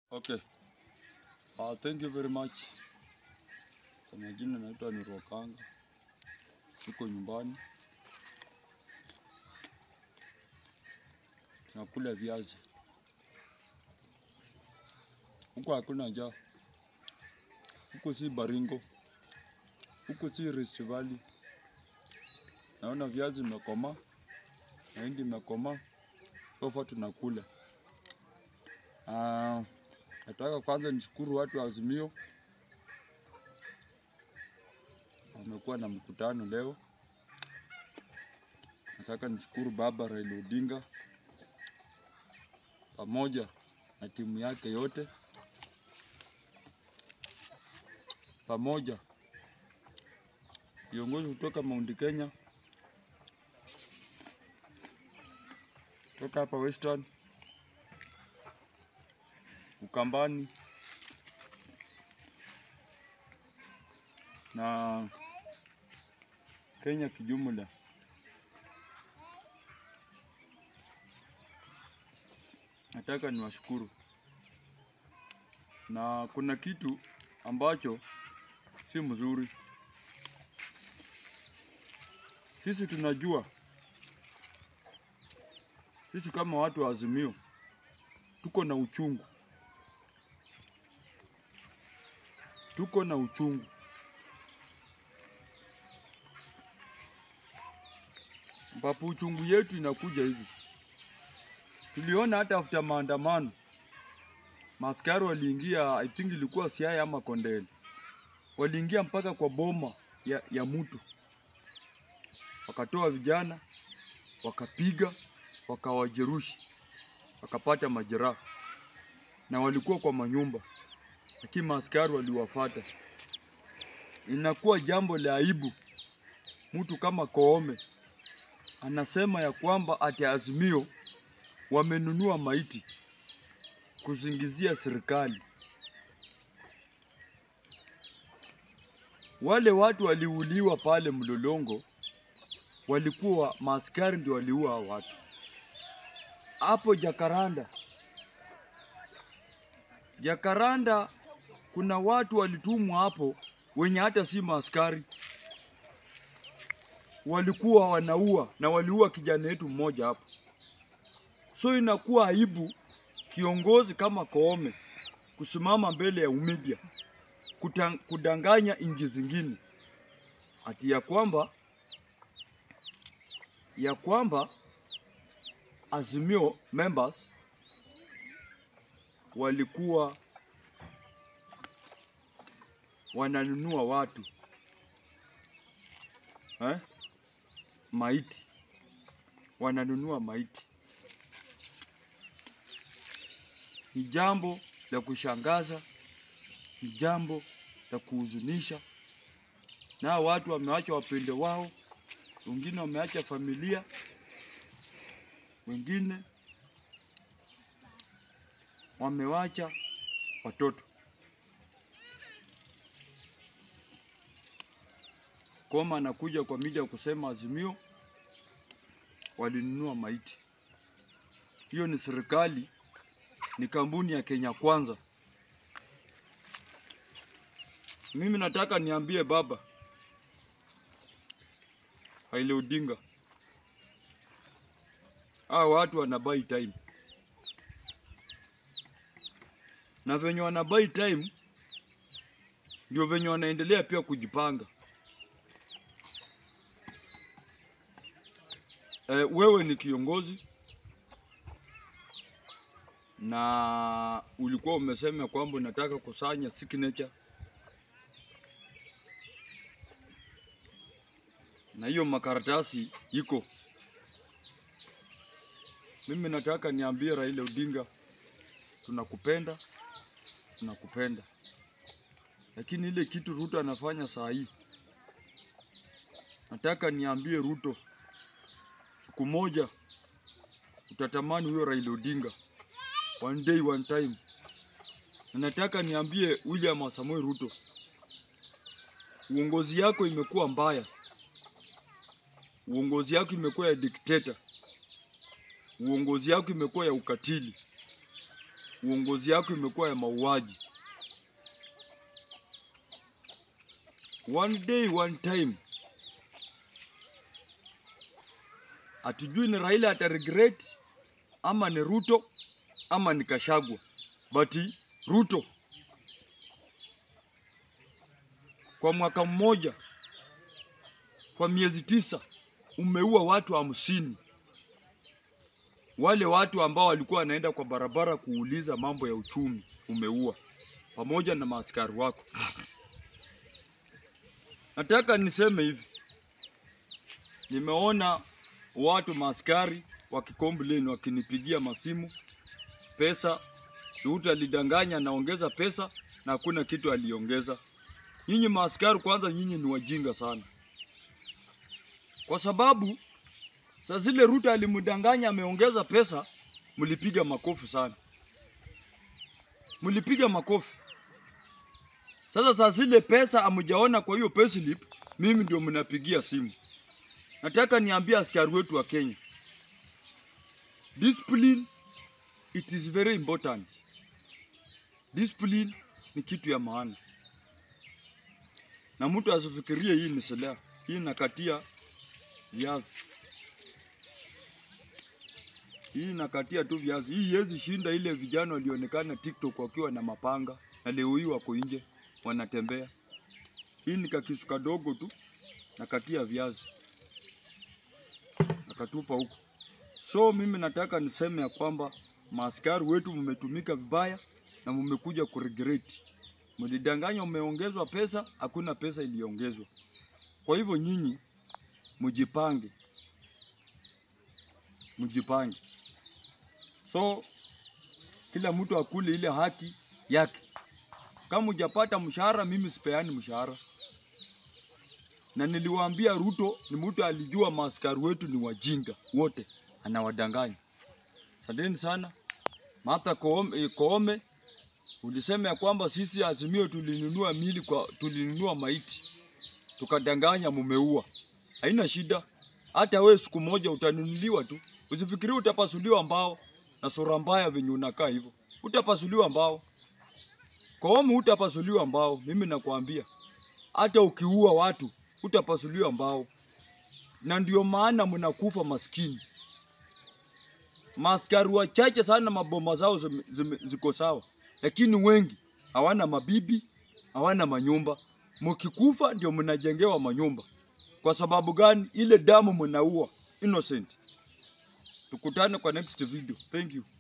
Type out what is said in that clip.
Okay. Uh, thank you very much. Kwa majina naitwa ni Rokanga. Niko nyumbani. Nakula viazi. Huko hakuna njaa. Huko si Baringo. Huko si Rift Valley. Naona viazi imekomaa. Mahindi imekomaa. Sofa tunakula. Ah, nataka kwanza nishukuru watu wa Azimio, wamekuwa na mkutano leo. Nataka nishukuru Baba Raila Odinga pamoja na timu yake yote, pamoja viongozi kutoka Mount Kenya, kutoka hapa Western Ukambani na Kenya kijumla. Nataka niwashukuru, na kuna kitu ambacho si mzuri. Sisi tunajua, sisi kama watu wa Azimio tuko na uchungu tuko na uchungu. Ambapo uchungu yetu inakuja hivi. Tuliona hata after maandamano maskari waliingia, I think ilikuwa Siaya ama Kondele, waliingia mpaka kwa boma ya, ya mtu, wakatoa vijana, wakapiga, wakawajerushi, wakapata majeraha, na walikuwa kwa manyumba lakini maaskari waliwafata. Inakuwa jambo la aibu mtu kama Koome anasema ya kwamba ati Azimio wamenunua maiti kuzingizia serikali. Wale watu waliuliwa pale Mlolongo walikuwa maaskari ndio waliua hao watu. Hapo Jakaranda, Jakaranda kuna watu walitumwa hapo wenye hata si maaskari, walikuwa wanaua na waliua kijana wetu mmoja hapo. So inakuwa aibu kiongozi kama Koome kusimama mbele ya umedia kutang, kudanganya nchi zingine ati ya kwamba ya kwamba Azimio members walikuwa wananunua watu eh? maiti, wananunua maiti. Ni jambo la kushangaza, ni jambo la kuhuzunisha, na watu wameacha wapende wao, wengine wameacha familia, wengine wamewacha watoto. Koma anakuja kwa media kusema Azimio walinunua maiti. Hiyo ni serikali, ni kampuni ya Kenya Kwanza. Mimi nataka niambie baba Raila Odinga, hao watu wana buy time, na venye wana buy time ndio venye wanaendelea pia kujipanga. E, wewe ni kiongozi na ulikuwa umesema kwamba unataka kusanya signature, na hiyo makaratasi iko. Mimi nataka niambie Raila Odinga, tunakupenda, tunakupenda, lakini ile kitu Ruto anafanya saa hii, nataka niambie Ruto siku moja utatamani huyo Raila Odinga, one day one time. Na nataka niambie William Samoei Ruto, uongozi yako imekuwa mbaya, uongozi yako imekuwa ya dikteta, uongozi yako imekuwa ya ukatili, uongozi yako imekuwa ya mauaji. One day one time, hatujui ni Raila ata regret ama ni Ruto ama ni Kashagwa, but Ruto kwa mwaka mmoja, kwa miezi tisa umeua watu hamsini wale watu ambao walikuwa wanaenda kwa barabara kuuliza mambo ya uchumi umeua, pamoja na maaskari wako. Nataka niseme hivi, nimeona watu maaskari wakikomplain, wakinipigia masimu pesa. Ruto alidanganya anaongeza pesa na hakuna kitu aliongeza. Nyinyi maaskari, kwanza nyinyi ni wajinga sana, kwa sababu Saa zile Ruto alimdanganya ameongeza pesa, mlipiga makofi sana, mlipiga makofi. Sasa saa zile pesa amujaona kwa hiyo payslip, mimi ndio mnapigia simu. Nataka niambie askari wetu wa Kenya, discipline it is very important. Discipline ni kitu ya maana, na mtu asifikirie hii ni silaha. Hii nakatia viazi hii nakatia tu viazi. Hii hezi shinda ile vijana walionekana TikTok wakiwa na mapanga na leo hii wako nje wanatembea. Hii ni kakisu kadogo tu, nakatia viazi nakatupa huko. So mimi nataka niseme ya kwamba maaskari wetu mmetumika vibaya na mmekuja kuregret. Mlidanganya umeongezwa pesa, hakuna pesa iliongezwa. Kwa hivyo nyinyi mjipange, mjipange. So kila mtu akule ile haki yake. Kama hujapata mshahara, mimi sipeani mshahara. Na niliwaambia Ruto ni mtu alijua maaskari wetu ni wajinga wote, anawadanganya. Asanteni sana. Martha Koome, eh, Koome ulisema ya kwamba sisi Azimio tulinunua mili kwa tulinunua maiti tukadanganya, mumeua. Haina shida, hata we siku moja utanunuliwa tu. Usifikirie utapasuliwa mbao na sura mbaya venye unakaa hivyo, utapasuliwa mbao. Koome utapasuliwa mbao, mimi nakwambia. Hata ukiua watu utapasuliwa mbao, na ndio maana mnakufa maskini. Maaskari wachache sana maboma zao zime- zime- ziko sawa, lakini wengi hawana mabibi, hawana manyumba. Mkikufa ndio mnajengewa manyumba. Kwa sababu gani? Ile damu mnaua innocent. Tukutane kwa next video. Thank you.